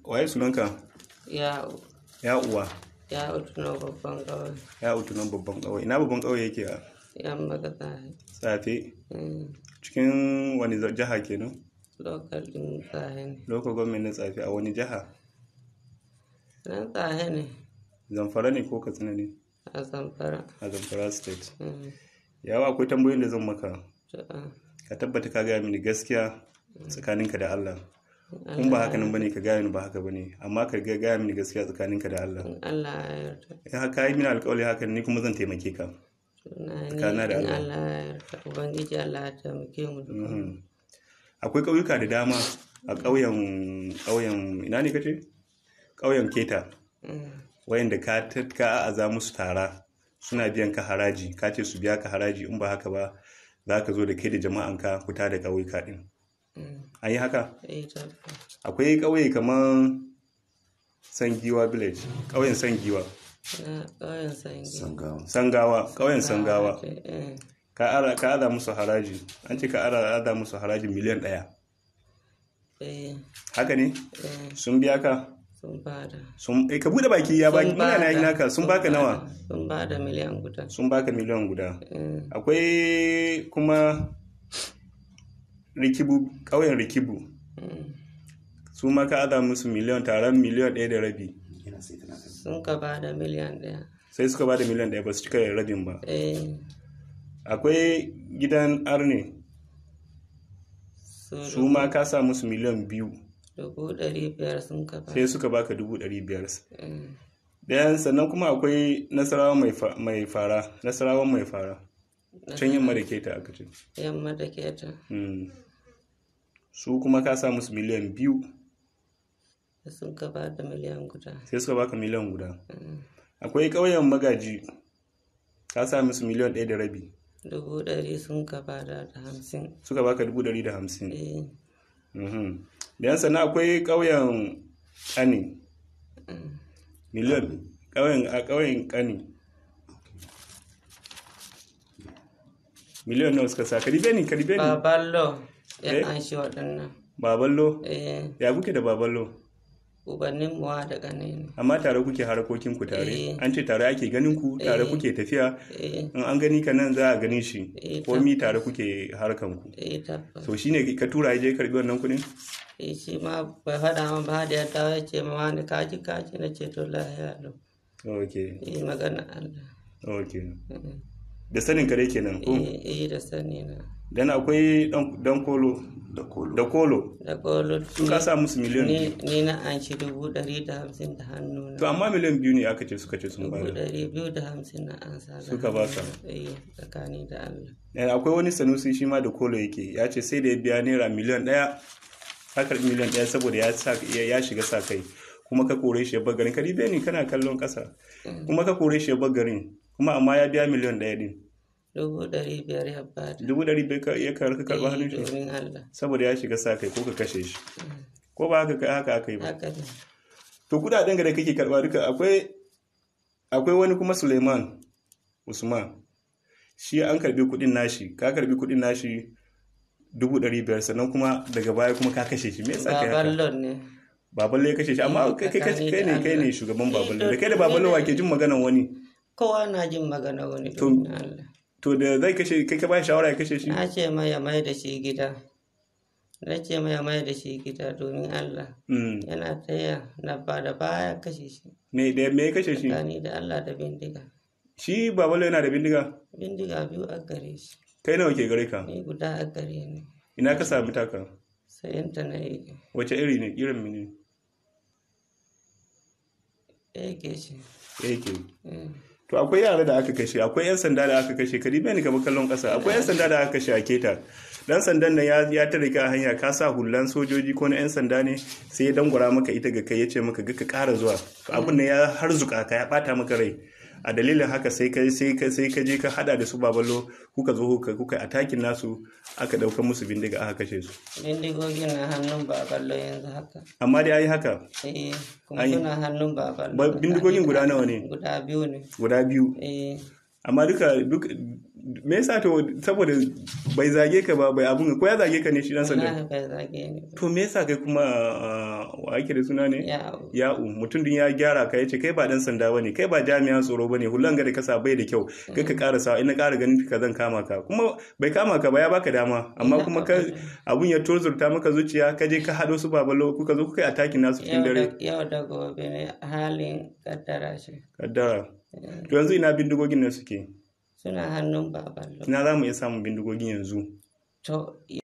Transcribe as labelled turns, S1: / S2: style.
S1: waye sunanka
S2: ya
S1: ya uwa
S2: ya utuno babban kawai
S1: ya utunan babban ƙauye ina babban ƙauye yake a
S2: yan magata
S1: tsafe cikin wani za- jiha kenan
S2: lokal din tsahe ne
S1: local government na tsafe a wani jiha
S2: nan tsahe ne
S1: zamfara ne ko katsina ne
S2: a zamfara
S1: a zamfara state
S2: Mm.
S1: yawa akwai tambayoyin da zan maka
S2: To, ah,
S1: ka tabbata ka gaya mini gaskiya tsakaninka da Allah kun ba haka nan bane ka gaya mini ba haka bane amma ka ga- gaya mini gaskiya tsakaninka da Allah
S2: in Allah ya yarda
S1: in haka yi mini alƙawari haka ni kuma zan taimake ka
S2: na ni
S1: Kana da
S2: in
S1: Allah.
S2: Allah ya yarda ubangiji Allah ya taimake mu duka
S1: Mhm. akwai ƙauyuka da dama a ƙauyen ƙauyen ina ne kace ƙauyen keta
S2: Mm.
S1: wayanda ka ta- ka aza musu tara suna biyan ka haraji ka ce su biya ka haraji in ba haka ba za ka zo da kai da jama'anka fita da ƙauyuka ɗin
S2: Mm.
S1: an yi haka
S2: Eh, tabbas.
S1: akwai ƙauye kamar sangiwa village ƙauyen sangiwa
S2: na ƙauyen sangi
S3: sangawa
S1: sangawa ƙauyen sangawa
S2: ce, eh,
S1: ka ara- ka aza musu haraji an ce ka ara- aza musu haraji miliyan ɗaya
S2: eh,
S1: haka ne
S2: eh,
S1: sun biya ka
S2: sun bada
S1: sun eh, ka bude baki ya baki
S2: Sun
S1: muna na yi
S2: bada,
S1: naka sun baka
S2: bada,
S1: nawa
S2: sun bada miliyan guda
S1: sun baka miliyan guda
S2: Eh,
S1: akwai kuma rikibu ƙauyen rikibu
S2: mm.
S1: su ma ka aza musu miliyan taron miliyan ɗaya da rabi
S3: yana sai tana kan
S2: sun ka bada miliyan ɗaya
S1: sai suka bada miliyan ɗaya ba su cika rabin ba
S2: eh,
S1: akwai gidan arne
S2: su
S1: su ma ka sa musu miliyan biyu
S2: dubu ɗari biyar sun ka bada
S1: sai suka baka dubu ɗari biyar
S2: Eh,
S1: ɗayan sannan kuma akwai nasarawa mai fa- mai fara nasarawa mai fara can yamma da keta aka ce
S2: yamma da keta
S1: Mm. su kuma ka sa musu miliyan biyu
S2: sun ka bada miliyan guda
S1: sai suka baka miliyan guda
S2: Mm.
S1: akwai ƙauyen magaji ka sa musu miliyan ɗaya da rabi
S2: dubu ɗari sun ka bada da hamsin
S1: suka baka dubu ɗari da hamsin
S2: eh,
S1: Mhm. Bayan sannan akwai ƙauyen ƙani
S2: mm.
S1: miliyan ƙauyen a ƙauyen ƙani miliyan nawa suka sa karibe ni karibe ni
S2: baballo ya
S1: Eh?
S2: an shi waɗannan
S1: baballo
S2: eh,
S1: ya kuke da baballo
S2: ubannin muwa da ƙane ne
S1: amma tare kuke harkokin ku tare
S2: Eh.
S1: an ce tare ake ganin ku tare
S2: Eh.
S1: kuke tafiya
S2: eh,
S1: in an gani ka nan za a gani shi
S2: Eh,
S1: komi tare kuke harkan ku
S2: eh, tabbas
S1: so shine ka tura ya je karbi wannan kuɗin
S2: eh, shi ma bai faɗa min ba da ya dawo ya ce ma wani kaji kaji na ce to lahiya lau
S1: okay
S2: eh, magana Allah
S1: okay
S2: Mm.
S1: da sanin kare kenan ko
S2: eh, eh, da sani na
S1: dan akwai dan dan kolo
S3: da kolo
S1: da kolo
S2: da kolo
S1: su ka sa musu miliyan
S2: ni,
S1: biyu
S2: ni na an shi dubu ɗari da hamsin da hannu na
S1: to amma miliyan biyu ne aka ce suka ce sun
S2: dubu
S1: bada
S2: ɗari biyu da hamsin na an sa da
S1: Suka ba ka?
S2: hannu na. eh, tsakani da Allah
S1: Eh, akwai wani sanusi shi ma da kolo yake ya ce sai da ya biya naira miliyan ɗaya ka karɓi miliyan ɗaya saboda ya sa ya ya shiga sa kai kuma ka kore shi ya bar garin ka dibe ni kana kallon ƙasa kuma ka kore shi ya bar garin kuma amma ya biya miliyan ɗaya din
S2: dubu ɗari biyar ya bada
S1: dubu ɗari bai ka- ya karɓi karɓi hannun shi
S2: domin Allah
S1: saboda ya shiga sa kai ko ka kashe shi ko ba haka haka aka yi ba
S2: haka ne
S1: to kudaden da kake karba duka akwai akwai wani kuma Suleiman Usman shi an karbi kudin nashi ka karbi kudin nashi dubu ɗari biyar sannan kuma daga baya kuma ka kashe shi me yasa kai haka
S2: baballon ne
S1: baballe ya kashe shi amma kai kai kai kai ne kai ne shugaban baballe da kai da baballe wa ke jin maganan wani
S2: kowa na jin magana wani
S1: To-
S2: domin Allah
S1: to da zai kashe kai ka ba shi shawara ya kashe shi
S2: na ce mai ya mai da shi gida na ce mai ya mai da shi gida domin Allah
S1: Mm.
S2: yana taya na ba da baya kashe shi
S1: me da me ya kashe shi
S2: tsakani da Allah da bindiga
S1: shi baballe yana da bindiga
S2: bindiga biyu a gare shi
S1: kai nawa ke gare ka
S2: ni guda a gare ni
S1: ina ka sami taka
S2: sayan ta na yi
S1: wace iri ne irin mini
S2: yake shi
S1: yake
S2: Mm.
S1: To akwai yara da aka kashe, akwai 'yan sanda da aka kashe, ka dibe ni kamar kallon ƙasa, akwai 'yan sanda da aka kashe a keta. Dan sandan nan ya ya tare ka a hanya ka sa hullan sojoji ko na 'yan sanda ne sai ya dangwara maka ita ga kai ya ce maka ga ka ƙara zuwa. To abin nan ya harzuka ka ya ɓata maka rai. A dalilin haka sai ka sai ka sai ka je ka hada da su babalo kuka zo kuka kuka atakin nasu aka dauka musu bindiga aka kashe su.
S2: bindigogin na hannun baballo yanzu haka
S1: Amma dai ayi haka
S2: eh kuma
S1: Ai.
S2: suna hannun baballo
S1: Ba- bindigogin guda nawa ne?
S2: guda biyu ne
S1: guda biyu
S2: eh
S1: amma duka duk me yasa to saboda bai zage ka ba bai abun ko ya zage ka ne shi dan sanda
S2: wallahi bai zage ni ba.
S1: to me yasa kai kuma ah, wa ake da suna ne
S2: ya
S1: ya'u mutum din ya gyara ka yace kai ba dan sanda bane kai ba jami'an tsaro bane hulan ga da kasa bai da kyau kai ka ƙara sa ina ƙara ganin ka zan kama ka kuma bai kama ka ba ya baka dama amma kuma ka abun ya tozurta maka zuciya ka je ka hado su babalo kuka zo kuka yi attacking nasu cikin
S2: yau
S1: dare
S2: da yau da gobe ne halin kaddara shi
S1: kaddara to yanzu ina bindigogin nan suke
S2: suna hannun baban
S1: ina za mu iya samun bindigogin yanzu
S2: to